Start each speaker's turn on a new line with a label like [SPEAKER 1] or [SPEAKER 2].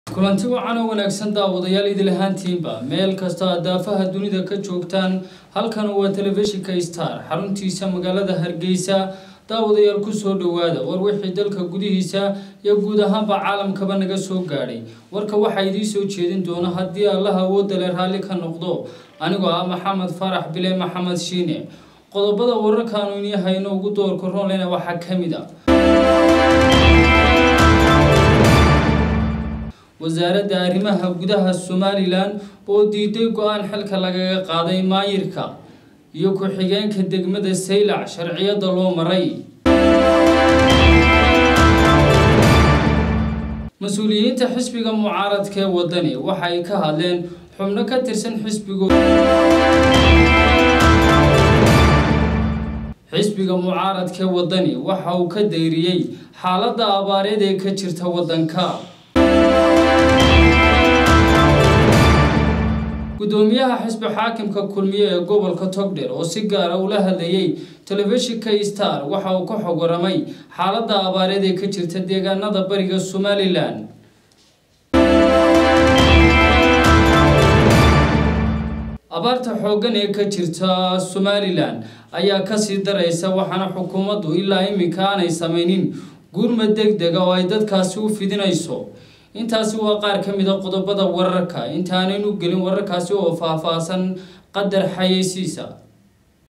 [SPEAKER 1] kulanti wacan oo wanaagsan daawadayaal idil ahaantiinba meel kasta aad daafaha dunida ka joogtaan halkan waa telefishinka star xaruntiisa magaalada hargeysa daawadayaal kusoo dhowaada war wixii dalka gudihiisa iyo guud ahaanba caalamkaba naga soo gaadhay warka waxaa idiin soo jeedin doona haddii allaha awoodale raalli ka noqdo anigoo ah maxamed farax bile maxamed shiine qodobada wararkaanu inii hayno ugu doorka ronlena waxaa ka mid a wasaaradda arrimaha gudaha somalilan oo diiday go-aan xilka lagaga qaaday maayirka iyo ku-xigeenka degmada saylac sharciyada loo maray mas-uuliyiinta xisbiga mucaaradka ee wadani waxa ay ka hadleen xubno ka tirsan xisbigo xisbiga mucaaradka ee wadani waxa uu ka dayriyey xaaladda abaareed ee ka jirta waddanka gudoomiyaha xisbi xaakimka kulmiye ee gobolka togdher oo si gaara ula hadlayay telefishinka star waxa uu ka xog waramay xaaladda abaareed ee ka jirta deegaanada bariga somalilan abaarta xooggan ee ka jirta somalilan ayaa kasii daraysa waxaana xukuumaddu ilaa iminka aanay samaynin gurmad deg dega oo ay dadkaasi u fidinayso intaasi waa qaar ka mid a qodobada wararka intaanaynu gelin wararkaasi oo faah-faahsan qadar xayeysiisa